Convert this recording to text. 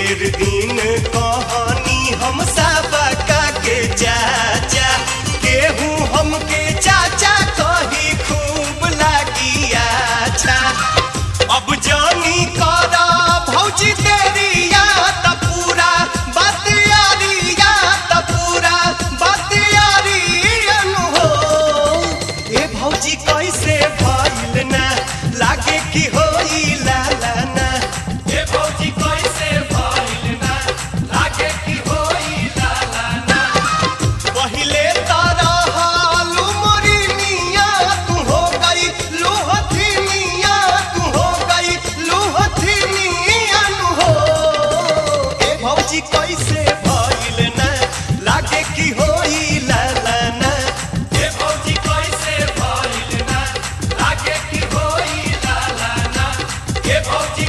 ढेर दिन कहानी हम सबका के चाचा केहू हमके चाचा कही खूब लागी अच्छा अब जानी करा भौजी तेरिया त पूरा बात यारिया त पूरा बात यारियन हो ए भौजी कैसे भइल ना लागे कि होई लाला ना ए भौजी कैसे भइल ना लागे कि होई लाला ना पहिले तारा हालू मोरी मिया तू हो गई लूहथी मिया तू हो गई लूहथी मिया नु हो ए भौजी कैसे भइल ना लागे कि होई लाला ना ए भौजी कैसे भइल ना लागे कि होई लाला ना ए भौजी